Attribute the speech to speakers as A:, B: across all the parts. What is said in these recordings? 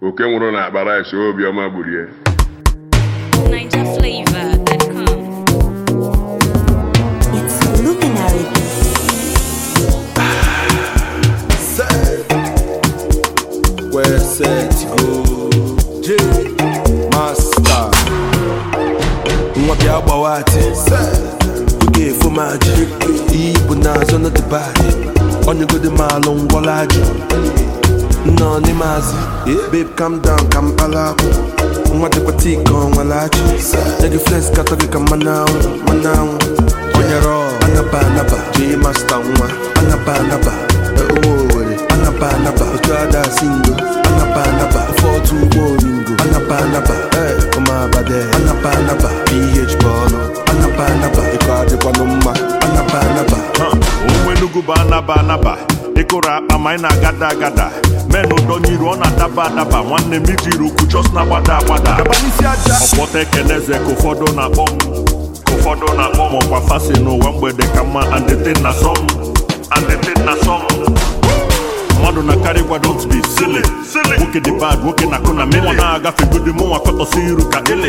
A: oke nwụrụ na akpa rice obiọma gburu ya
B: NigerFlavor.com.
C: It's luminary.
D: Where set go J Master Nwa bịa gbawa ati Oge efo maji Iyi bụ n'azụ na dịbadị Onyegodi maalụ ngwọla ajụ Nnọọ n'ime azị Babe calm down ka mkpala akwụ Nwa dịkwa tii ka ọ nwere achị Nye gị flex katọ gị ka mmanụ anwụ mmanụ anwụ Onyere ọ anaba anaba J Master nwa anaba anaba Ụmụ Owere anaba anaba Otu ada singo anaba anaba Ofe otu ụgbọ oringo anaba anaba Eh, ụmụ abade anaba anaba PH bọọlụ anaba anaba Ịkọ adịkwanụ mma anaba anaba
E: onwe Enugu bụ anaba anaba ịkụrụ akpa ma anyị na-agada agada men ụdọnyiru ọ na-adaba adaba nwanne m ijiri ukwu chọs na-agbada agbada ọkpọta ekeneze ka ụfọdụ na-akpọ m ka ụfọdụ na-akpọ m ọkwa fasi n'ụwa mgbede ka mma andetin na sọm andetin na sọm mmadụ na karị gwa don't be silly nwoke dị bad nwoke na akụ na mili ọ na-agafe godi mụnwa kọtọsi iru ka ele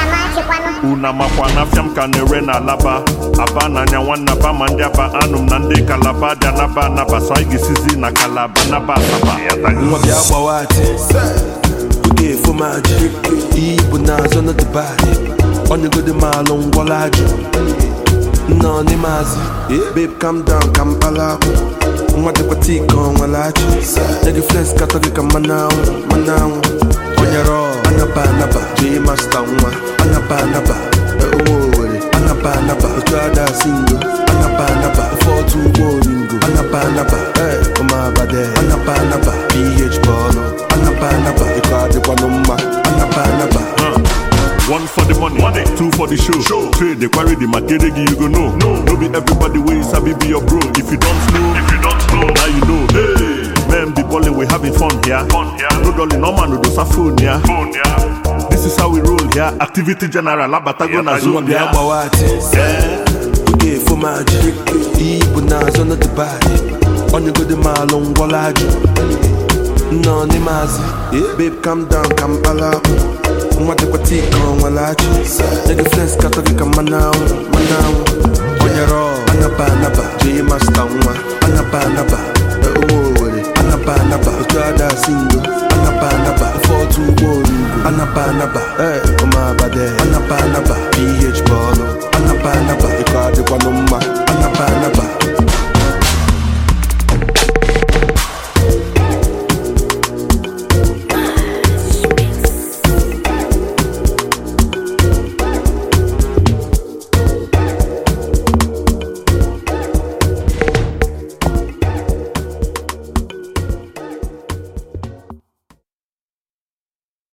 E: una makwa na afịa m ka na-ere na alaba aba n'anya nwanne aba ma ndị aba anụ m na ndị kalaba dị anaba anaba so anyị ga-esizi na kalaba naba asaba
D: nwa bịa gbawa ati oge efo maji iyi bụ n'azụ na dịbadị onyegodi maalụ ngwọla ajụ nnọọ n'ime azị babe calm down ka mkpala akwụ nwa dịkwa tii ka ọ nwere achị nye gị flex katọ gị ka mmanụ anwụ mmanụ anwụ onyere ọ anaba anaba J Master nwa anaba anaba ụmụ Owere anaba anaba otu ada singo anaba anaba ofe otu ụgbọ oringo anaba anaba Eh, ụmụ abade anaba anaba PH bọọlụ anaba anaba ịkọ adịkwanụ mma anaba anaba
E: One for the money, money. two for the show. show. Trade the quarry, the material you go know. No, no be everybody way sabi be your bro. If you don't know, if you don't know, now you know. Hey, man, the balling we having fun here. Fun here. No dolly, no man, no do sa phone here. Phone here. This is how we roll here. Activity general, abatago na
D: nwa
E: zone
D: bịa
E: here.
D: gbawa ati oge efo maji iyi bụ n'azụ na dịbadị onyegodi maalụ ngwọla ajụ nnọọ n'ime azị babe calm down ka mkpala akwụ nwa dịkwa tii ka ọ nwere achị nye gị flex katọ gị ka mmanụ anwụ mmanụ anwụ onyere ọ anaba anaba J Master nwa anaba anaba ụmụ Owere anaba anaba otu ada singo anaba anaba ofe otu ụgbọ oringo anaba anaba Eh, ụmụ abade anaba anaba PH bọọlụ anaba anaba ịkọ adịkwanụ mma anaba anaba